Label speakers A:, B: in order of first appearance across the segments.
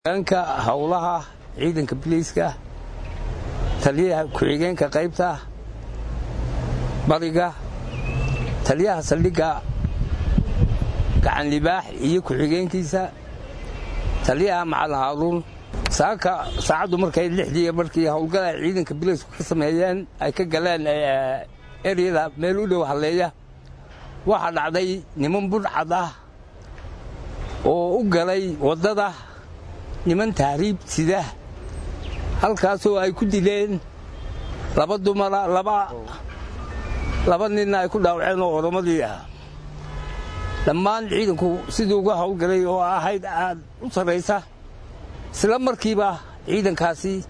A: ka howlaha ciidanka biliiska taliyaha ku-xigeenka qaybta bariga taliyaha saldhigga gacan libaax iyo ku-xigeenkiisa taliyaha macalin haaruun saaka saacaddu markay lixdii markii howlgal ay ciidanka biliisku ka sameeyeen ay ka galeen eryada meel u dhow halleeya waxaa dhacday niman budhcad ah oo u galay waddada niman tahriib sida halkaasoo ay ku dileen laba dumara laba ninna ay ku dhaawaceen oo oromadii ah dhammaan ciidanku sidii uga howlgalay oo ahayd aad u sarraysa isla markiiba ciidankaasi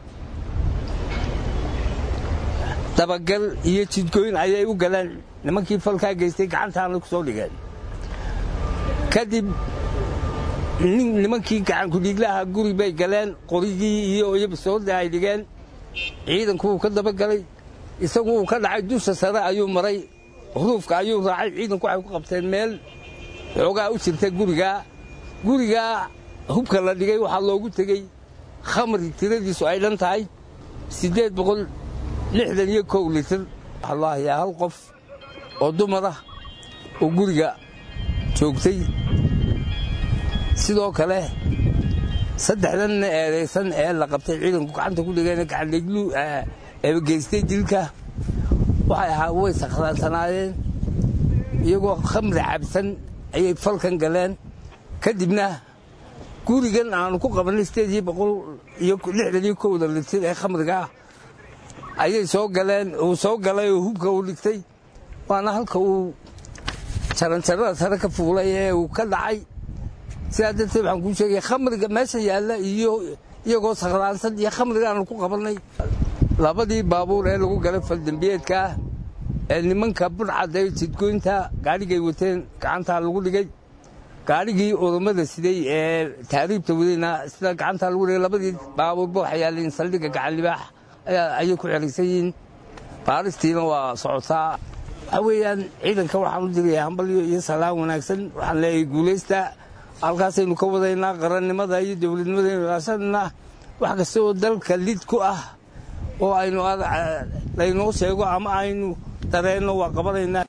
A: dabagal iyo jidgooyn ayay u galeen nimankii falkaa geystay gacantaana ku soo dhigeen kadib nimankii gacankudhiiglaha guri bay galeen qorigii iyo iyobasoodda ay dhigeen ciidanku wuu ka dabagalay isagu uu ka dhacay dusha sare ayuu maray ruufka ayuu raacay ciidanku waxay ku qabteen meel xoogaa u jirta gurigaa gurigaa hubka la dhigay waxaa loogu tegey khamri tiradiisu ay dhan tahay siddeed boqol lixdan iyo kow litir waxalaahayaa hal qof oo dumarah oo guriga joogtay sidoo kale saddexdanna eedaysan ee la qabtay ciidanku gacanta ku dhigeen gacandhiglu geystay dilka waxay ahaa way sakhraansanaayeen iyagoo khamri cabsan ayay falkan galeen kadibna gurigan aanu ku qabannay sideedii boqol iyo lixdan iyo kowda litir ee khamrigaa ayay soo galeen uu soo galay oo hubka uu dhigtay waana halka uu jaranjarada sare ka fuulay ee uu ka dhacay sidaa darteed waxaan kuu sheegaya khamriga meesha yaalla iyo iyagoo sakhraansan iyo khamrigaanu ku qabannay labadii baabuur ee lagu galay faldembiyeedkaa ee nimanka budhcadda ee jidgoynta gaadhigay wateen gacantaa lagu dhigay gaadhigii oromada siday ee taariibta wadayna sida gacantaa lagu dhigay labadii baabuurba waxay yaalleen saldhigga gacan libaax ayay ku xeraysan yihiin baaristiina waa socotaa waxaa weeyaan ciidanka waxaan u diraya hambalyo iyo salaan wanaagsan waxaan leeyahay guulaysta halkaasaynu ka wadaynaa qarannimada iyo dowladnimadaynu ilaashanana wax kasta oo dalka lid ku ah oo aynu laynoo sheego ama aynu dareenno waa qabanaynaa